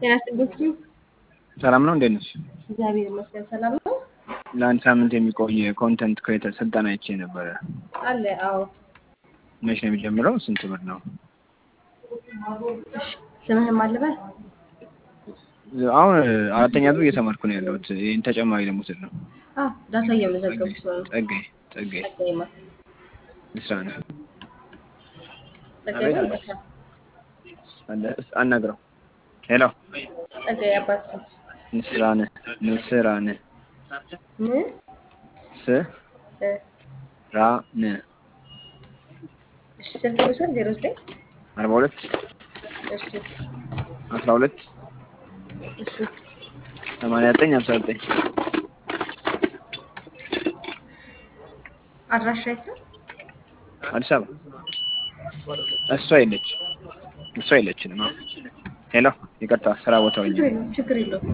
ጤና ይስጥልኝ። ሰላም ነው። እንዴት ነሽ? እግዚአብሔር ይመስገን ሰላም ነው ለአንድ ሳምንት የሚቆይ ኮንተንት ክሬተር ስልጠና አይቼ ነበረ። አለ። አዎ መቼ ነው የሚጀምረው? ስንት ብር ነው? እሺ፣ ስምህን ማን ልበል? አሁን አራተኛ ዙር እየተማርኩ ነው ያለሁት። ይህን ተጨማሪ ደግሞ ስል ነው። አዎ ዳታ እየመዘገብኩ ነው። ጸጋዬ ጸጋዬ ጸጋዬማ ምስራ ነው ጸጋዬ ነው በቃ አናግረው። ሄሎ ጸጋዬ አባት ስም ምስራን ምስራን ምን ስ እ ራ ን እሺ ስልክ ቁጥር ዜሮ ዘጠኝ አርባ ሁለት እሺ አስራ ሁለት እሺ ሰማንያ ዘጠኝ ሀምሳ ዘጠኝ አድራሻ የት ነው? አዲስ አበባ እሷ የለች እሷ የለችንም። አዎ ሄሎ ይቅርታ፣ ስራ ቦታ ሆኜ ችግር የለውም ችግር የለውም።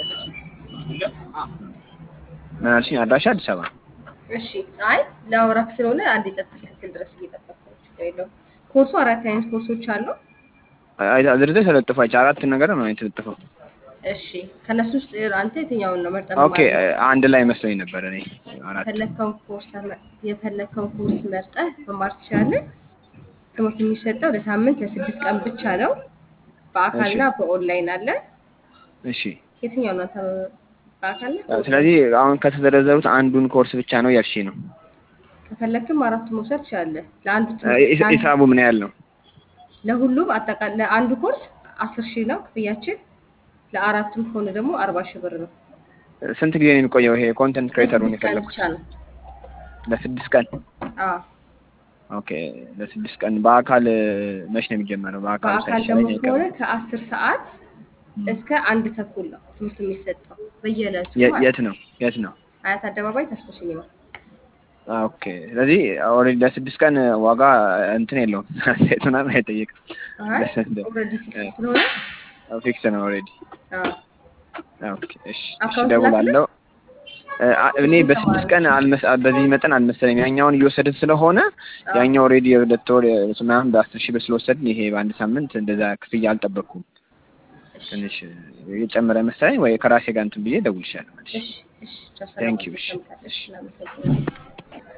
ምን አልሽኝ? አድራሻ አዲስ አበባ እሺ አይ ለአውራክ ስለሆነ አንድ የጸጥታ ክትትል ድረስ እየጠበቅኩ ነው። ችግር የለውም። ኮርሱ አራት አይነት ኮርሶች አሉ። አይ- ዝርዝር ተለጥፏች አራት ነገር ነው የተለጠፈው። እሺ ከነሱ ውስጥ አንተ የትኛውን ነው መርጠህ ኦኬ አንድ ላይ መስሎኝ ነበር እኔ አራት የፈለግከውን ኮርስ ተመ- የፈለግከውን ኮርስ መርጠህ መማር ትችላለህ። ትምህርት የሚሰጠው ለሳምንት ለስድስት ቀን ብቻ ነው። በአካልና በኦንላይን አለ። እሺ የትኛው ነው አንተ በአካልና በኦንላይን? ስለዚህ አሁን ከተዘረዘሩት አንዱን ኮርስ ብቻ ነው ያልሽ ነው። ከፈለግክም አራቱ መውሰድ ትችላለህ። ለአንድ ሂስ- ትምህርት- ሂሳቡ ምን ያህል ነው? ለሁሉም አጠቃላይ ለአንዱ ኮርስ አስር ሺህ ነው ክፍያችን። ለአራቱም ከሆነ ደግሞ አርባ ሺህ ብር ነው። ስንት ጊዜ ነው የሚቆየው ይሄ ኮንተንት ክሬተሩን ለስድስት ቀን የፈለኩት? ብቻ ነው። ለስድስት ቀን። አዎ ኦኬ ለስድስት ቀን። በአካል መች ነው የሚጀመረው? በአካል በአካል ሳይሻለኝ ደግሞ አይቀርም። ከሆነ ከአስር ሰዓት እስከ አንድ ተኩል ነው ትምህርት የሚሰጠው በየዕለቱ የ- ማለት የት ነው የት ነው? አያት አደባባይ ተስፎ ሲኒማ። ኦኬ ስለዚህ ኦልሬዲ ለስድስት ቀን ዋጋ እንትን የለውም ሴት ምናምን አይጠይቅም። አይ ደስ እንደው ኦልሬዲ ፊክስ ስለሆነ ፊክስ ነው ኦልሬዲ። አዎ ኦኬ እሺ እሺ አካውንት እደውላለሁ። እ፣ አ- እኔ በስድስት ቀን አልመስ በዚህ መጠን አልመሰለኝም። ያኛውን እየወሰድን ስለሆነ አዎ። ያኛው ኦልሬዲ የሁለት ወር ምናምን በአስር ሺህ ብር ስለወሰድን ይሄ በአንድ ሳምንት እንደዛ ክፍያ አልጠበቅኩም። እሺ ትንሽ የጨመረ መሰለኝ ወይ ከራሴ ጋር እንትን ብዬ እደውልልሻለሁ። እሺ እሺ ቻው፣ ሰላም Thank you፣ እሺ፣ አመሰግናለሁ። እሺ። እናመሰግናለን።